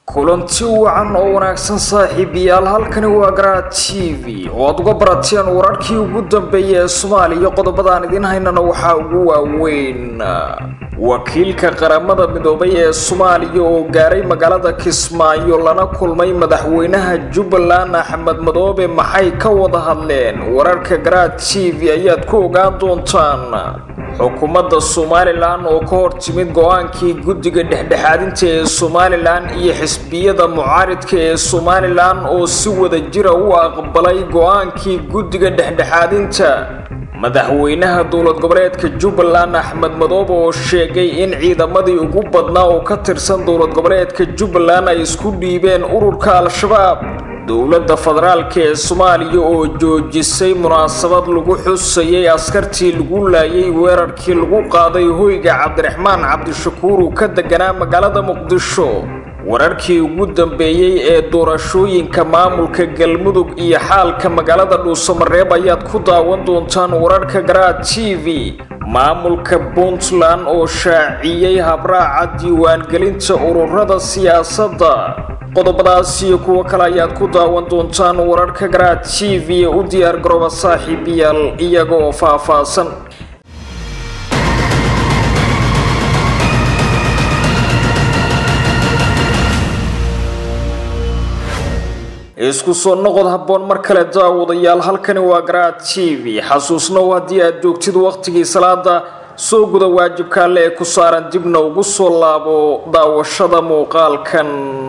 kulanti wacan oo wanaagsan saaxiibayaal halkani waa garaa t v oo aad uga barateen wararkii ugu dambeeyay ee soomaaliya qodobadaan idiin haynana waxaa ugu waaweyn wakiilka qaramada midoobay ee soomaaliya oo gaaray magaalada kismaayo lana kulmay madaxweynaha jubbaland axmed madoobe maxay ka wada hadleen wararka garaa t v ayaad ku ogaan doontaan xukuumadda somalilan oo ka hor timid go-aankii guddiga dhexdhexaadinta ee somalilan iyo xisbiyada mucaaridka ee somalilan oo si wada jira u aqbalay go-aankii guddiga dhexdhexaadinta madaxweynaha dowlad goboleedka jubbaland axmed madoobe oo sheegay in ciidamadii ugu badnaa oo ka tirsan dowlad goboleedka jubbaland ay isku dhiibeen ururka al-shabaab dowladda federaalka ee soomaaliya oo joojisay munaasabad lagu xusayay askartii lagu laayay weerarkii lagu qaaday hoyga cabdiraxmaan cabdishakuur uu ka deganaa magaalada muqdisho wararkii ugu dambeeyey ee doorashooyinka maamulka galmudug iyo xaalka magaalada dhuusamareeb ayaad ku daawan doontaan wararka garaa t v maamulka puntland oo shaaciyey habraaca diiwaangelinta ururada siyaasadda qodobadaas iyo kuwo kale ayaad ku daawan doontaan wararka garaa t v ee u diyaar garooba saaxiibayaal iyaga oo faah-faahsan isku soo noqod habboon mar kale daawadayaal halkani waa garaa t v xasuusnow haddii aad joogtid wakhtigii salaada soo guda waajibka alle ee ku saaran dibna ugu soo laabo daawashada muuqaalkan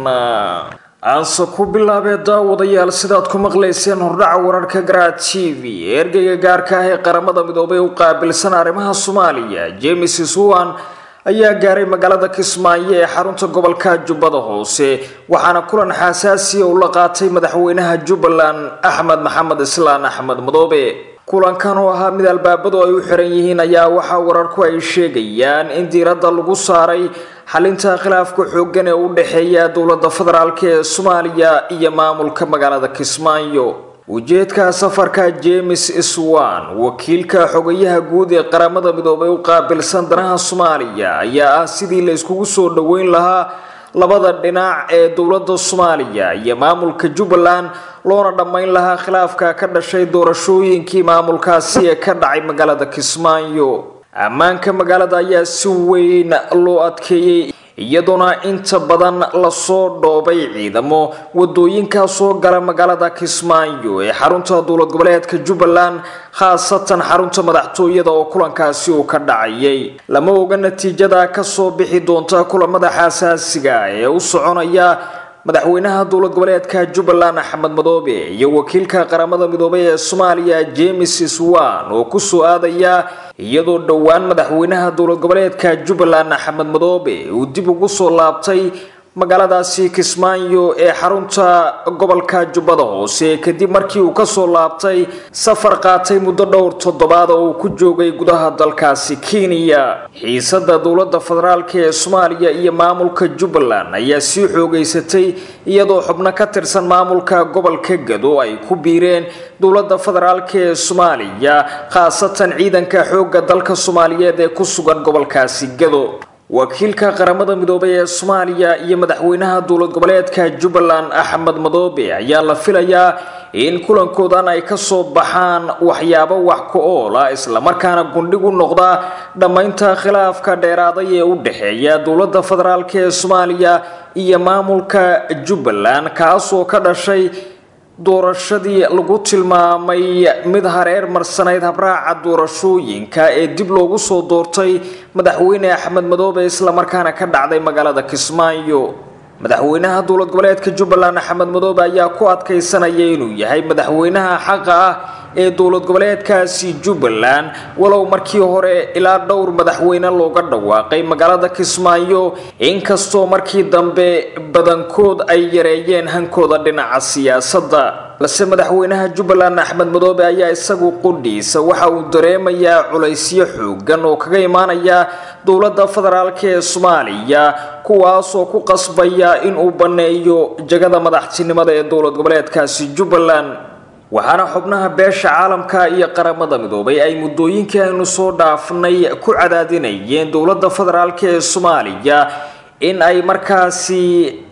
aanse ku bilaabee daawadayaal sidaad ku maqlayseen hordhaca wararka garaa t v ergeyga gaarka ah ee qaramada midoobay u qaabilsan arrimaha soomaaliya james swan ayaa gaaray magaalada kismaayo ee xarunta gobolka jubbada hoose waxaana kulan xasaasiya uu la qaatay madaxweynaha jubbaland axmed maxamed islaan axmed madoobe kulankan oo ahaa mid albaabadu ay u xiran yihiin ayaa waxaa wararku ay sheegayaan in diiradda lagu saaray xalinta khilaafka xooggan ee u dhexeeya dowladda federaalk ee soomaaliya iyo maamulka magaalada kismaayo ujeedka safarka james swan wakiilka xogayaha guud ee qaramada midoobay u qaabilsan danaha soomaaliya ayaa ah sidii la iskugu soo dhoweyn lahaa labada dhinac ee dowladda soomaaliya iyo maamulka jubbaland loona dhammayn lahaa khilaafka ka dhashay doorashooyinkii maamulkaasi ee ka dhacay magaalada kismaayo ammaanka magaalada ayaa si weyn loo adkeeyey iyadoona inta badan lasoo dhoobay ciidamo wadooyinkaa soo gala magaalada kismaayo ee xarunta dowlad goboleedka jubbaland khaasatan xarunta madaxtooyada oo kulankaasi uu ka dhacayay lama oga natiijada kasoo bixi doonta kulamada xasaasiga ee u soconaya madaxweynaha dowlad goboleedka jubbaland axmed madoobe iyo wakiilka qaramada midoobay ee soomaaliya james swan oo kusoo aadaya iyadoo dhowaan madaxweynaha dowlad goboleedka jubbaland axmed madoobe uu dib ugu soo laabtay magaaladaasi kismaayo ee xarunta gobolka jubbada hoose kadib markii uu kasoo laabtay safar qaatay muddo dhowr toddobaad oo uu ku joogay gudaha dalkaasi kenya xiisada dowladda federaalk ee soomaaliya iyo maamulka jubbaland ayaa sii xoogeysatay iyadoo xubno ka tirsan maamulka gobolka gado ay ku biireen dowladda federaalk ee soomaaliya khaasatan ciidanka xoogga dalka soomaaliyeed ee ku sugan gobolkaasi gado wakiilka qaramada midoobay ee soomaaliya iyo madaxweynaha dowlad goboleedka jubbaland axmed madoobe ayaa la filayaa in kulankoodan ay kasoo baxaan waxyaabo wax ku ool ah islamarkaana gundhig u noqda dhammaynta khilaafka dheeraaday ee u dhexeeya dowladda federaalk ee soomaaliya iyo maamulka jubbaland kaasoo ka dhashay doorashadii lagu tilmaamay mid hareer marsanayd habraaca doorashooyinka ee dib loogu soo doortay madaxweyne axmed madoobe islamarkaana ka dhacday magaalada kismaayo madaxweynaha dowlad goboleedka jubbaland axmed madoobe ayaa ku adkaysanaya inuu yahay madaxweynaha xaqa ah ee dowlad goboleedkaasi jubbaland walow markii hore ilaa dhowr madaxweyne looga dhawaaqay magaalada kismaayo inkastoo markii dambe badankood ay yareeyeen hankooda dhinaca siyaasadda balse madaxweynaha jubbaland axmed madoobe ayaa isagu qudhiisa waxa uu dareemayaa culaysyo xoogan oo kaga imaanaya dowladda federaalk ee soomaaliya kuwaasoo ku qasbaya inuu banneeyo jagada madaxtinimada ee dowlad goboleedkaasi jubbaland waxaana xubnaha beesha caalamka iyo qaramada midoobay ay muddooyinkii aynu soo dhaafnay ku cadaadinayeen dowladda federaalk ee soomaaliya in ay markaasi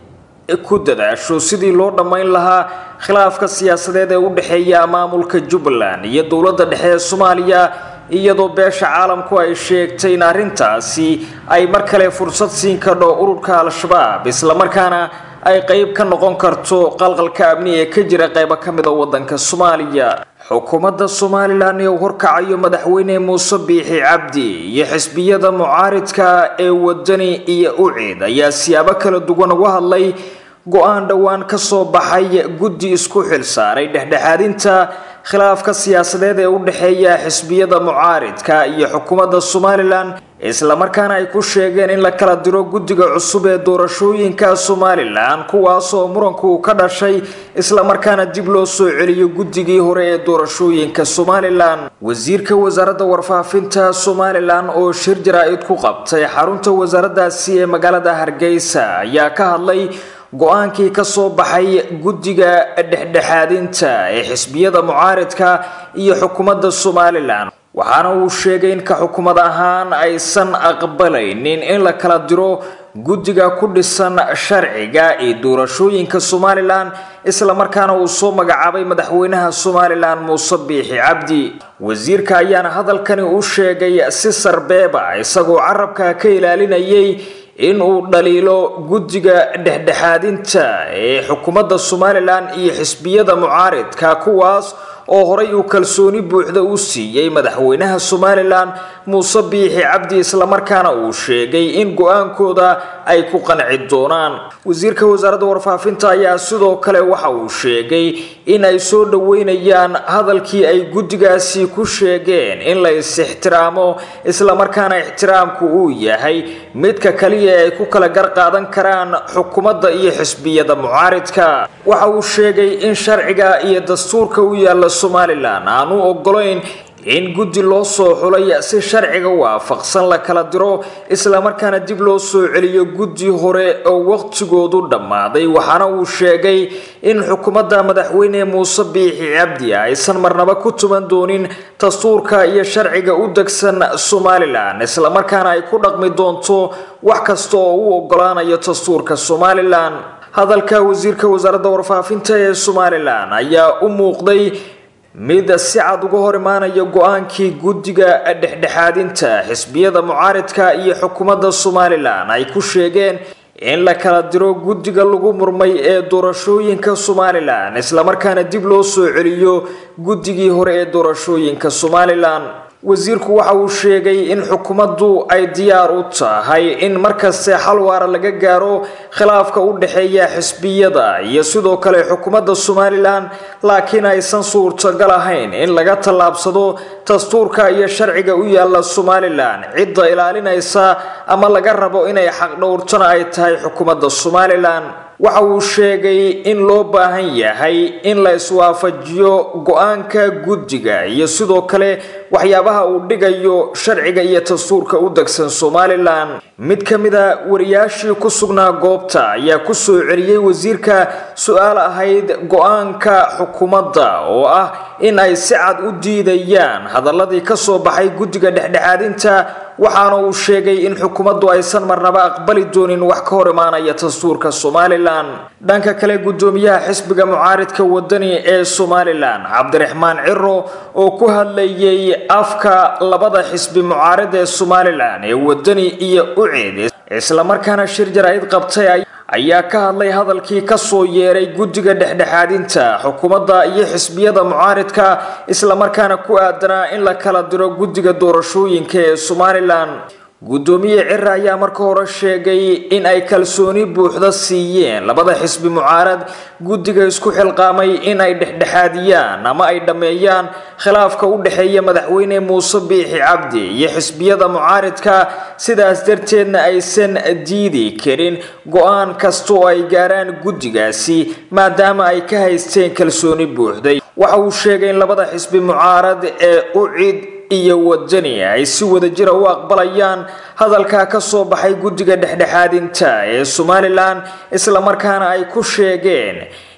ku dadaasho sidii loo dhammayn lahaa khilaafka siyaasadeed ee u dhexeeya maamulka jubbaland iyo dowladda dhexe ee soomaaliya iyadoo beesha caalamku ay sheegtay in arrintaasi ay mar kale fursad siin kadho ururka al-shabaab islamarkaana ay qeyb ka noqon karto qalqalka amni ee ka jira qeybo ka mid a wadanka soomaaliya xukuumadda somalilan ee uu horkacayo madaxweyne muuse biixi cabdi iyo xisbiyada mucaaridka ee wadani iyo ucid ayaa siyaabo kala duwan uga hadlay go-aan dhowaan ka soo baxay guddi isku xil saaray dhexdhexaadinta khilaafka siyaasadeed ee u dhexeeya xisbiyada mucaaridka iyo xukuumadda somalilan islamarkaana ay ku sheegeen in la kala diro guddiga cusub ee doorashooyinka somalilan kuwaasoo muranku uu ka dhashay islamarkaana dib loo soo celiyo guddigii hore ee doorashooyinka somalilan wasiirka wasaaradda warfaafinta somalilan oo shir jaraa-id ku qabtay xarunta wasaaraddaasi ee magaalada hargeysa ayaa ka hadlay go-aankii ka soo baxay guddiga dhexdhexaadinta ee xisbiyada mucaaridka iyo xukuumadda somalilan waxaana uu sheegay in ka xukuumad ahaan aysan aqbalaynin in la kala diro guddiga ku dhisan sharciga ee doorashooyinka somalilan islamarkaana uu soo magacaabay madaxweynaha somalilan muuse biixi cabdi wasiirka ayaana hadalkani u sheegay si sarbeeba isagoo carabka ka ilaalinayay in uu dhaliilo guddiga dhexdhexaadinta ee xukuumadda somalilan iyo xisbiyada mucaaridka kuwaas oo horay uu kalsooni buuxda u siiyey madaxweynaha somalilan muuse biixi cabdi islamarkaana uu sheegay in go-aankooda ay ku qanci doonaan wasiirka wasaaradda warfaafinta ayaa sidoo kale waxa uu sheegay in ay soo dhoweynayaan hadalkii ay guddigaasi ku sheegeen in la is-ixtiraamo islamarkaana ixtiraamku uu yahay midka kaliya ee ay ku kala gar qaadan karaan xukuumadda iyo xisbiyada mucaaridka waxa uu sheegay in sharciga iyo dastuurka u yaalla somalilan aanu ogolayn in guddi loo soo xulay si sharciga waafaqsan la kala diro islamarkaana dib loo soo celiyo guddi hore oo waqtigoodu dhammaaday waxaana uu sheegay in xukuumadda madaxweyne muuse biixi cabdi aysan marnaba ku tuman doonin dastuurka iyo sharciga u degsan somalilan islamarkaana ay ku dhaqmi doonto wax kasta oo u ogolaanayo dastuurka somalilan hadalka wasiirka wasaaradda warfaafinta ee somalilan ayaa u muuqday mid si cad uga hor imaanaya go-aankii guddiga dhexdhexaadinta xisbiyada mucaaridka iyo xukuumadda somalilan ay ku sheegeen in la kala diro guddiga lagu murmay ee doorashooyinka somalilan islamarkaana dib loo soo celiyo guddigii hore ee doorashooyinka somalilan wasiirku waxa uu sheegay in xukuumaddu ay diyaar u tahay in markaste xal waara laga gaaro khilaafka u dhexeeya xisbiyada iyo sidoo kale xukuumadda somalilan laakiin aysan suurtagal ahayn in laga tallaabsado dastuurka iyo sharciga u yaalla somalilan cidda ilaalinaysa ama laga rabo inay xaqdhowrtana ay tahay xukuumadda somalilan waxa uu sheegay in loo baahan yahay in la iswaafajiyo go-aanka guddiga iyo sidoo kale waxyaabaha uu dhigayo sharciga iyo dastuurka u degsan somalilan mid ka mid a wariyaashii ku sugnaa goobta ayaa ku soo celiyey wasiirka su-aal ahayd go-aanka xukuumadda oo ah in ay si cad u diidayaan hadaladii ka soo baxay guddiga dhexdhexaadinta waxaana uu sheegay in xukuumaddu aysan marnaba aqbali doonin wax ka hor imaanaya dastuurka somalilan dhanka kale guddoomiyaha xisbiga mucaaridka wadani ee somalilan cabdiraxmaan ciro oo ku hadlayay afka labada xisbi mucaarid ee somalilan ee wadani iyo ucid islamarkaana shir jaraa'id qabtay ayaa ka hadlay hadalkii kasoo yeeray guddiga dhexdhexaadinta xukuumadda iyo xisbiyada mucaaridka islamarkaana ku aadanaa in la kala diro guddiga doorashooyinka ee somalilan guddoomiye cira ayaa marka hore sheegay in ay kalsooni buuxda siiyeen labada xisbi mucaarad guddiga isku xilqaamay in ay dhexdhexaadiyaan ama ay dhammeeyaan khilaafka u dhexeeya madaxweyne muuse biixi cabdi iyo xisbiyada mucaaridka sidaas darteedna aysan diidi karin go-aan kasta oo ay gaaraan guddigaasi maadaama ay ka haysteen kalsooni buuxday waxa uu sheegay in labada xisbi mucaarad ee ucid iyo wadani ay si wadajira u aqbalayaan hadalkaa ka soo baxay guddiga dhexdhexaadinta ee somalilan islamarkaana ay ku sheegeen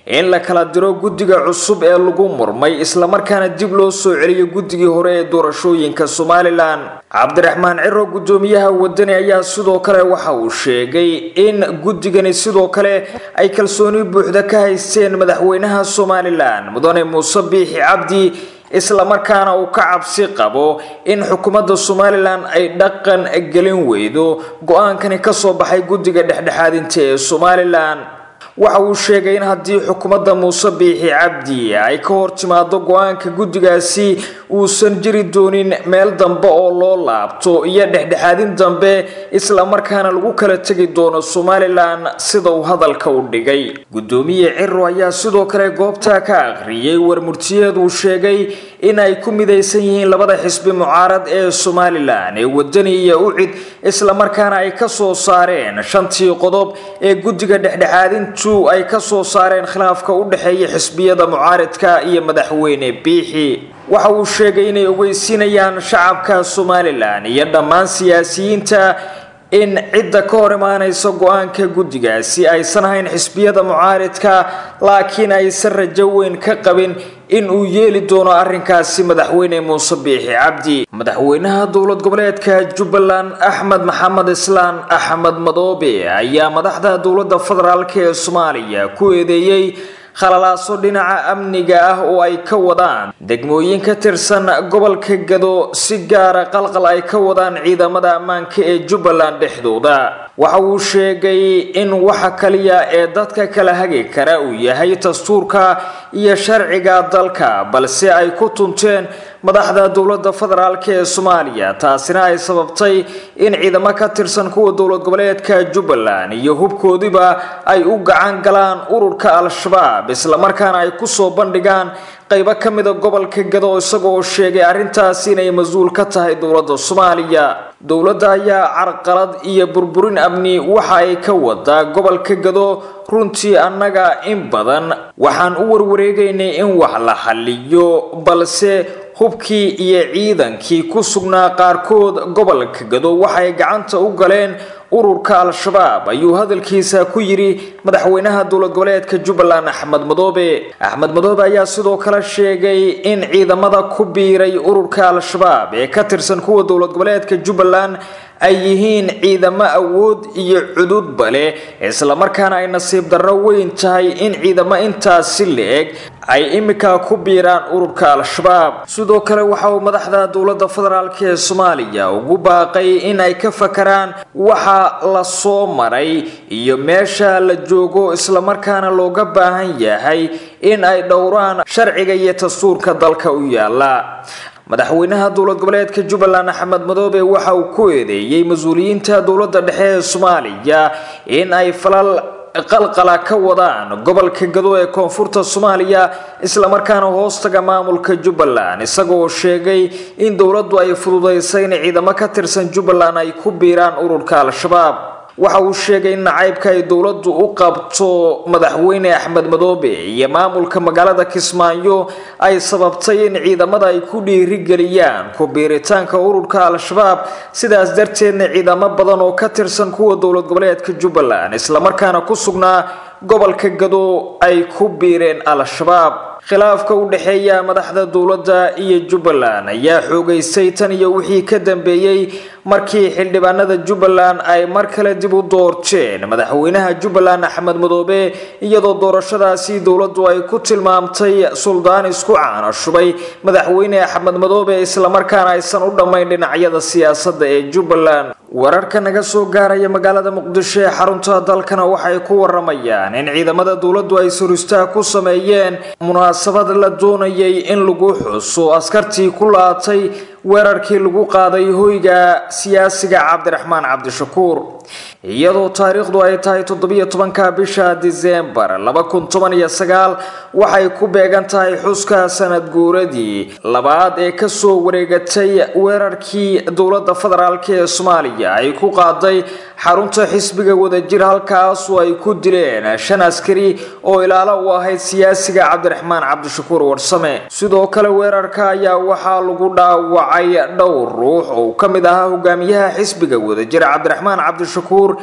in la kala diro guddiga cusub ee lagu murmay islamarkaana dib loo soo celiyo guddigii hore ee doorashooyinka somalilan cabdiraxmaan ciro guddoomiyaha wadani ayaa sidoo kale waxa uu sheegay in guddigani sidoo kale ay kalsooni buuxda ka haysteen madaxweynaha somalilan mudane muuse biixi cabdi islamarkaana uu ka cabsi qabo in xukuumadda somalilan ay dhaqan gelin weydo go-aankani kasoo baxay guddiga dhexdhexaadinta ee somalilan waxa uu sheegay in haddii xukuumadda muuse biixi cabdi ay ka hor timaado go-aanka guddigaasi uusan jiri doonin meel dambe oo loo laabto iyo dhexdhexaadin dambe islamarkaana lagu kala tegi doono somalilan sida uu hadalka u dhigay guddoomiye ciro ayaa sidoo kale goobta ka akhriyay warmurtiyeed uu sheegay in ay ku midaysan yihiin labada xisbi mucaarad ee somalilan ee wadani iyo ucid islamarkaana ay kasoo saareen shantii qodob ee guddiga dhexdhexaadintu ay kasoo saareen khilaafka u dhexeeya xisbiyada mucaaradka iyo madaxweyne biixi waxa uu sheegay inay ogeysiinayaan shacabka somalilan iyo dhammaan siyaasiyiinta in cidda ka hor imaanaysa go-aanka guddigaasi aysan ahayn xisbiyada mucaaridka laakiin aysan rajo weyn ka qabin in uu yeeli doono arrinkaasi madaxweyne muuse biixi cabdi madaxweynaha dowlad goboleedka jubbaland axmed maxamed islaan axmed madoobe ayaa madaxda dowladda federaalk ee soomaaliya ku eedeeyey khalalaaso dhinaca amniga ah oo ay ka wadaan degmooyin ka tirsan gobolka gado si gaara qalqal ay ka wadaan ciidamada ammaanka ee jubbaland dhexdooda waxa uu sheegay in waxa kaliya ee dadka kala hagi kara uu yahay dastuurka iyo sharciga dalka balse ay ku tunteen madaxda dowladda federaalk ee soomaaliya taasina ay sababtay in ciidamo ka tirsan kuwa dowlad goboleedka jubbaland iyo hubkoodiba ay u gacan galaan ururka al-shabaab islamarkaana ay kusoo bandhigaan qaybo ka mida gobolka gado isagoo sheegay arrintaasi inay mas-uul ka tahay dowladda soomaaliya dowladda ayaa carqalad iyo burburin amni waxa ay ka wadaa gobolka gado runtii annaga in badan waxaan u warwareegaynay in wax la xaliyo balse hubkii iyo ciidankii ku sugnaa qaarkood gobolka gado waxay gacanta u galeen ururka al-shabaab ayuu hadalkiisa ku yidhi madaxweynaha dowlad goboleedka jubbaland axmed madoobe axmed madoobe ayaa sidoo kale sheegay in ciidamada ku biiray ururka al-shabaab ee ka tirsan kuwa dowlad goboleedka jubbaland ay yihiin ciidamo awood iyo cududba leh islamarkaana ay nasiib darro weyn tahay in ciidamo intaasi la-eg ay imika ku biiraan ururka al-shabaab sidoo kale waxa uu madaxda dowladda federaalk ee soomaaliya ugu baaqay in ay ka fakaraan waxa la soo maray iyo meesha la joogo islamarkaana looga baahan yahay in ay dhowraan sharciga iyo dastuurka dalka u yaala madaxweynaha dowlad goboleedka jubbaland axmed madoobe waxa uu ku eedeeyey mas-uuliyiinta dowladda dhexe ee soomaaliya in ay falal qalqala ka wadaan gobolka gado ee koonfurta soomaaliya islamarkaana hoostaga maamulka jubbaland isagoo sheegay in dowladdu ay fududaysay in ciidamo ka tirsan jubbaland ay ku biiraan ururka al-shabaab waxa uu sheegay in nacaybka ay dowladdu u qabto madaxweyne axmed madoobe iyo maamulka magaalada kismaayo ay sababtay in ciidamada ay ku dhiirigeliyaan ku biiritaanka ururka al-shabaab sidaas darteedna ciidamo badan oo ka tirsan kuwa dowlad goboleedka jubbaland islamarkaana ku sugnaa gobolka gado ay ku biireen al-shabaab khilaafka u dhexeeya madaxda dowladda iyo jubbaland ayaa xoogaystay tan iyo wixii ka dambeeyey markii xildhibaanada jubbaland ay mar kale dib u doorteen madaxweynaha jubbaland axmed madoobe iyadoo doorashadaasi dowladdu ay ku tilmaamtay suldaan isku caana shubay madaxweyne axmed madoobe islamarkaana aysan u dhammayn dhinacyada siyaasadda ee jubbaland wararka naga soo gaaraya magaalada muqdisho ee xarunta dalkana waxay ku waramayaan in ciidamada dowladdu ay suristaa ku sameeyeen munaasabad la doonayay in lagu xuso askartii ku laatay weerarkii lagu qaaday hoyga siyaasiga cabdiraxmaan cabdishakuur iyadoo taariikhdu ay tahay toddobiyo tobanka bisha disembar laba kun toban iyo sagaal waxay ku beegan tahay xuska sanad guuradii labaad ee kasoo wareegatay weerarkii dowladda federaalk ee soomaaliya ay ku qaaday xarunta xisbiga wadajir halkaasoo ay ku dileen shan askari oo ilaalo u ahayd siyaasiga cabdiraxmaan cabdishakuur warsame sidoo kale weerarka ayaa waxaa lagu dhaawacay dhowr ruux oo ka mid ahaa hogaamiyaha xisbiga wadajir cabdiraxmaan cabdishakuur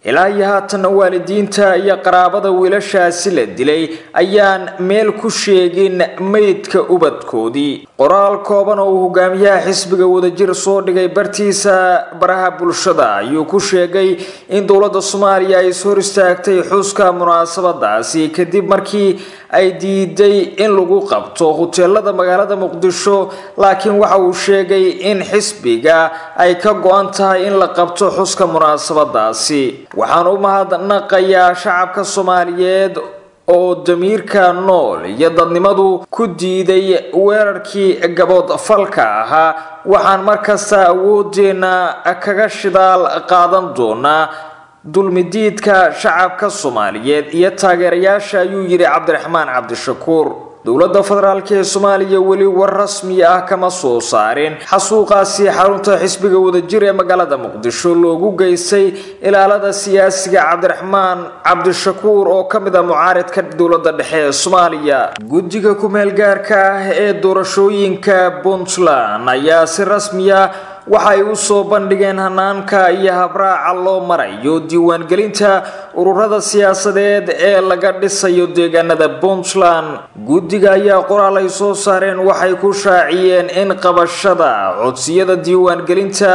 ilaa iyo haatanna waalidiinta iyo qaraabada wiilashaasi la dilay ayaan meel ku sheegin meydka ubadkoodii qoraal kooban oo uu hogaamiyaha xisbiga wadajir soo dhigay bartiisa baraha bulshada ayuu ku sheegay in dowladda soomaaliya ay is hor istaagtay xuska munaasabadaasi kadib markii ay diiday in lagu qabto huteelada magaalada muqdisho laakiin waxa uu sheegay in xisbiga ay ka go-an tahay in la qabto xuska munaasabadaasi waxaan u mahadnaqayaa shacabka soomaaliyeed oo damiirka nool iyo dadnimadu ku diiday weerarkii gabood falka ahaa waxaan markasta awoodeena kaga shidaal qaadan doonaa dulmidiidka shacabka soomaaliyeed iyo taageerayaasha ayuu yidhi cabdiraxmaan cabdishakuur dowladda federaalk ee soomaaliya weli war rasmi ah kama soo saarin xasuuqaasi xarunta xisbiga wadajir ee magaalada muqdisho loogu geystay ilaalada siyaasiga cabdiraxmaan cabdishakuur oo ka mid a mucaaridka dowladda dhexe ee soomaaliya guddiga ku-meel gaarka ah ee doorashooyinka puntland ayaa si rasmiya waxay u soo bandhigeen hanaanka iyo habraaca loo marayo diiwaangelinta ururada siyaasadeed ee laga dhisayo deegaanada puntland guddiga ayaa qoraal ay soo saareen waxay ku shaaciyeen in qabashada codsiyada diiwaangelinta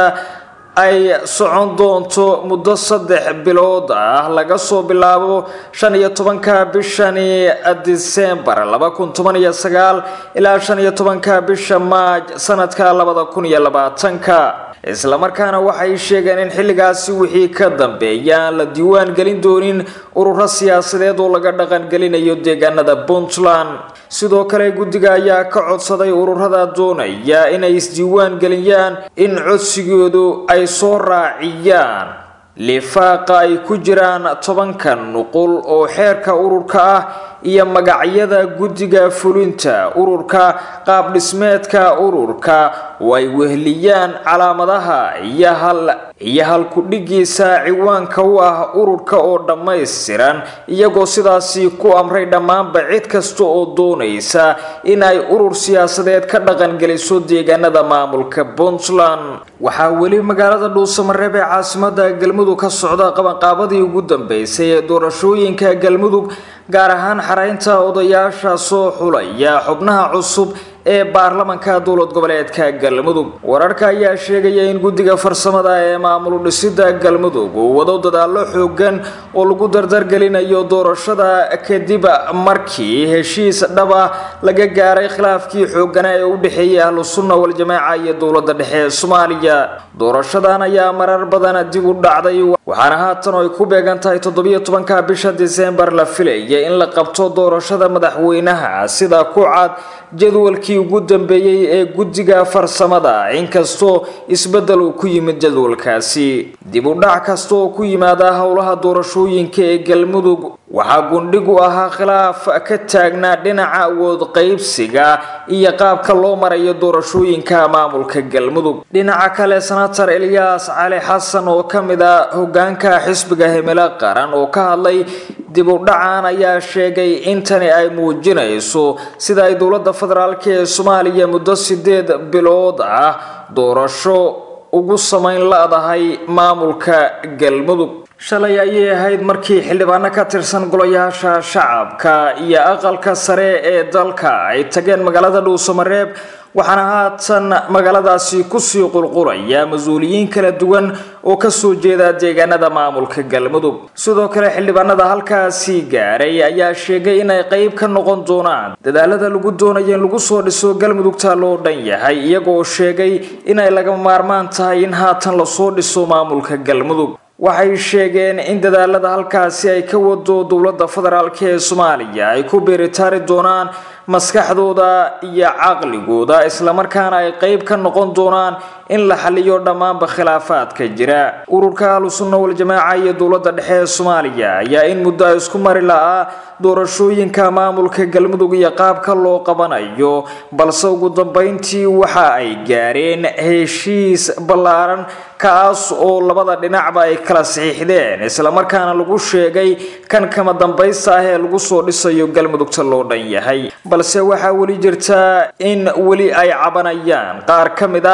ay socon doonto muddo saddex bilood ah laga soo bilaabo shan iyo tobanka bishani disembar laba kun toban iyo sagaal ilaa shan iyo tobanka bisha maaj sanadka labada kun iyo labaatanka islamarkaana waxay sheegeen in xilligaasi wixii ka dambeeya aan la diiwaan gelin doonin ururo siyaasadeed oo laga dhaqangelinayo deegaanada puntland sidoo kale guddiga ayaa ka codsaday ururada doonaya inay isdiiwaan geliyaan in codsigoodu ay soo raaciyaan lifaaqa ay ku jiraan tobanka nuqul oo xeerka ururka ah iyo magacyada guddiga fulinta ururka qaab dhismeedka ururka oo ay wehliyaan calaamadaha iyo hal iyo halku-dhigiisa ciwaanka u ah ururka oo dhammaystiran iyagoo sidaasi ku amray dhammaanba cid kasta oo doonaysa in ay urur siyaasadeed ka dhaqangeliso deegaanada maamulka puntland waxaa weli magaalada dhuusamareeb ee caasimada galmudug ka socda qabanqaabadii ugu dambeysay ee doorashooyinka galmudug gaar ahaan xaraynta odayaasha soo xulaya xubnaha cusub ee baarlamanka dowlad goboleedka galmudug wararka ayaa sheegaya in guddiga farsamada ee maamul dhisida galmudug uu wado dadaalo xoogan oo lagu dardargelinayo doorashada kadib markii heshiis dhab ah laga gaaray khilaafkii xoogana ee u dhexeeyay ahlu sunna waljamaaca iyo dowladda dhexe ee soomaaliya doorashadan ayaa marar badan dib u dhacday waxaana haatan oo ay ku beegan tahay toddobiyo tobanka bisha disembar la filaya in la qabto doorashada madaxweynaha sida ku cad jadwalkii ugu dambeeyey ee guddiga farsamada inkastoo isbeddel uu ku yimid jadwalkaasi dib u dhac kasta oo ku yimaada howlaha doorashooyinka ee galmudug waxaa gundhig u ahaa khilaaf ka taagnaa dhinaca awood qaybsiga iyo qaabka loo marayo doorashooyinka maamulka galmudug dhinaca kale senator elyaas cali xasan oo ka mid a hogaanka xisbiga himilo qaran oo ka hadlay dib u dhacan ayaa sheegay in tani ay muujinayso sida ay dowladda federaalk ee soomaaliya muddo sideed bilood ah doorasho ugu samayn la-dahay maamulka galmudug shalay ayay ahayd markii xildhibaano ka tirsan golayaasha shacabka iyo aqalka sare ee dalka ay tageen magaalada dhuusamareeb waxaana haatan magaaladaasi kusii qulqulaya mas-uuliyiin kala duwan oo kasoo jeeda deegaanada maamulka galmudug sidoo kale xildhibaanada halkaasi gaaray ayaa sheegay inay qeyb ka noqon doonaan dadaalada lagu doonayo in lagu soo dhiso galmudugta loo dhan yahay iyagoo sheegay inay lagama maarmaan tahay in haatan lasoo dhiso maamulka galmudug waxay sheegeen in dadaalada halkaasi ay ka wado dowladda federaalk ee soomaaliya ay ku beeritaari doonaan maskaxdooda iyo caqligooda islamarkaana ay qeyb ka noqon doonaan in la xaliyo dhammaanba khilaafaadka jira ururka ahlusunna waljamaaca iyo dowladda dhexe ee soomaaliya ayaa in muddo a isku mari la-aa doorashooyinka maamulka galmudug iyo qaabka loo qabanayo balse ugu dambeyntii waxa ay gaareen heshiis ballaaran kaas oo labada dhinacba ay kala saxiixdeen islamarkaana lagu sheegay kan kama dambaysta ah ee lagu soo dhisayo galmudugta loo dhan yahay balse waxaa weli jirta in weli ay cabanayaan qaar ka mid ah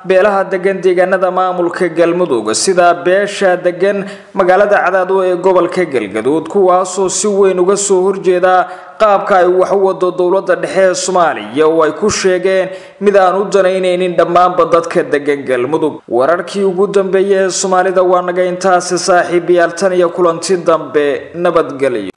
beelaha degan deegaanada maamulka galmudug sida beesha degan magaalada cadaado ee gobolka galgaduud kuwaasoo si weyn uga soo horjeeda qaabka ay wax u wado dowladda dhexe ee soomaaliya oo ay ku sheegeen mid aan u danaynaynin dhammaanba dadka degan galmudug wararkii ugu dambeeyay ee soomaalida waa naga intaasi saaxiibayaal tan iyo kulanti dambe nabadgelyo